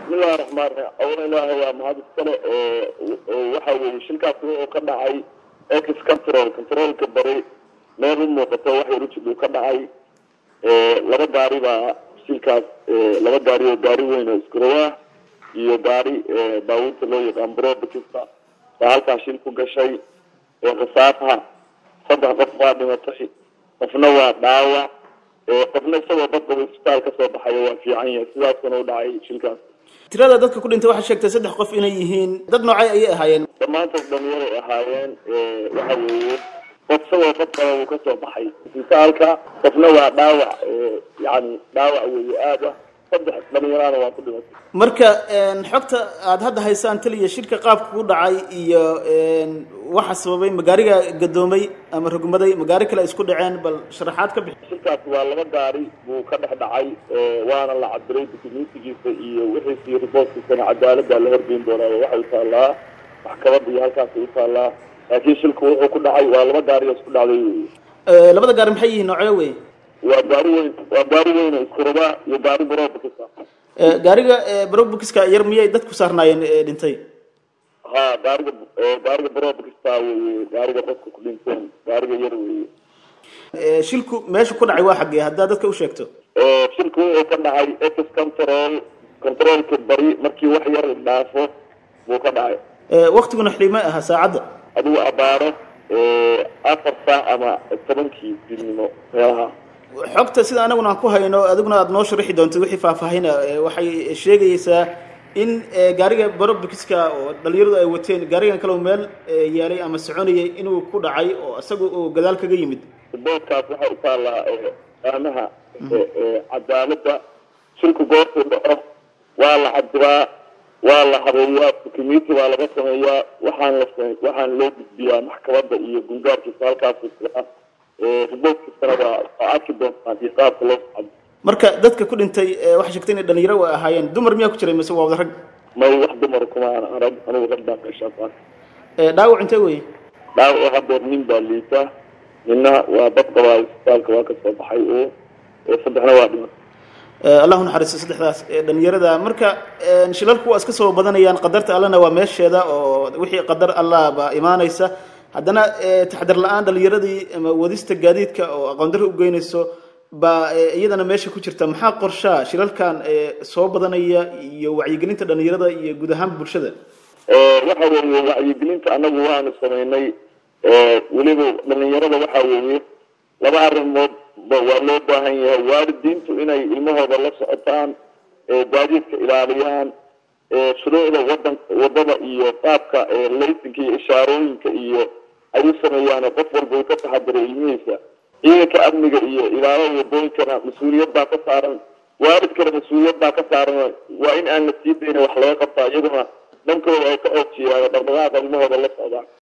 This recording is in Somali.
bismillahi raxmaan raxiim awla ilaahay waa mahad iskale waxa weeye shilkaas wuxuu ka dhacay ex control controlka bari meel u muuqato wax yar ujid uu ka dhacay laba gaari baa shilkaas laba gaari oo gaari weyn oo iskurawaa iyo gaari baabuurta loo yaqaan brobakista baa halkaa shil ku gashay khasaaraha saddex qof baa dhimatay qofna waa dhaawac qofna isagoo badbaba isbitaal kasoo baxayo waa fiican yahay sidaasuna u dhacay shilkaas tirada dadka ku dhintay waxaa sheegtay saddex qof inay yihiin dad noocay ayay ahaayeen dhammaantood dhalinyaray ahaayeen waxa weeye qof isagoo badbaba uu kasoo baxay isbitaalka qofna waa dhaawac yani dhaawac weeye aada saddex dhalinyarana waa ku dhimatay marka xogta aada hadda haysaan taliya shirka qaabka ku dhacay iyo waxa sababay magaariga gadoomay ama rogmaday magaari kale isku dhaceen bal sharaxaad ka bixi shilkaas waa laba gaari buu ka dhex dhacay waana la cabiray dukumentigiisa iyo wixiisi riboortkiisana cadaalada la horgeyn doonaa waxay taallaa maxkamada iyo halkaasay u taallaa laakiin shilku wuxuu ku dhacay waa laba gaari oo isku dhacday wey labada gaari maxay yihiin noocyo wey waa gaari weyn waa gaari weyn oo iskurabaa iyo gaari barobakisa gaariga barobukiska yar miyay dadku saarnaayeen dhintay ha gaariga gaariga barobakista weye gaariga dadka ku dhinteen gaariga yar weye shilku meesha ku dhacay waa xaggee haddaa dadka u sheegto shilku wuxuu ka dhacay ex control controlka bari markii wax yar dhaafo buu ka dhacay waktiguna xilima aha saacadda adigu abaaro afar saac ama tobankii dilnimo meelaha xogta sida anaguna aan ku hayno adiguna aada noo sharaxi doonto wixii faahfaahina waxay sheegaysaa in gaariga barobikiska oo dhalinyaradu ay wateen gaarigan kale meel yaalay ama soconayay inuu ku dhacay oo isaga uu gadaal kaga yimid boodkaas waxaa u taallaa fahmaha cadaalada shilku goortuu dhaco waa la cadiraa waa la habeeyaa community baa laga sameeyaa waxaan la waxaan loo gudbiyaa maxkamada iyo gungaarkiisa halkaas riboortkiisana waa waa arki doontaan iyo qaabka loo socdo marka dadka ku dhintay waxay sheegtay inay dhalinyaro ay ahaayeen dumar miyaa ku jiray mise waa wada rag may wax dumar kuma aan arag anigu rag baan meeshaas ah dhaawac intee wey dhaawac hadeer nin baa liita nina waa dad qabaa isbitaalka waa kasoo baxay oo saddexna waa dhiman allahu naxariisto saddexdaas dhalinyarada marka shilalku waa iska soo badanayaan qadarta allana waa meesheeda oo wixii qadar allah baa imaanaysa haddana taxdar la-aan dhalinyaradii ama wadista gaadiidka oo aqoon darro u geynayso baa iyadana meesha ku jirta maxaa qorshaa shilalkan soo badanaya iyo wacyigelinta dhalinyarada iyo guud ahaan bulshada waxa weeye wacyigelinta anagu waanu samaynay weliba dhalinyarada waxa weeye laba arrimood waa loo baahan yahay waalidiintu inay ilmahooda la socotaan gaadiidka ilaaliyaan shuruucda wadan wadada iyo qaabka laysinka iyo ishaarooyinka iyo ay u sameeyaan qof walba uu ka taxadiray ilmihiisa ciidanka amniga iyo ilaalada wadooyinkana mas-uuliyad baa ka saaran waalidkana mas-uuliyad baa ka saaran waa in aan la sii dayna wax laga qabtaa iyaguna dhankooda ay ka oojiyaan dhaqdhaqaaqa ilmahooda la socdaan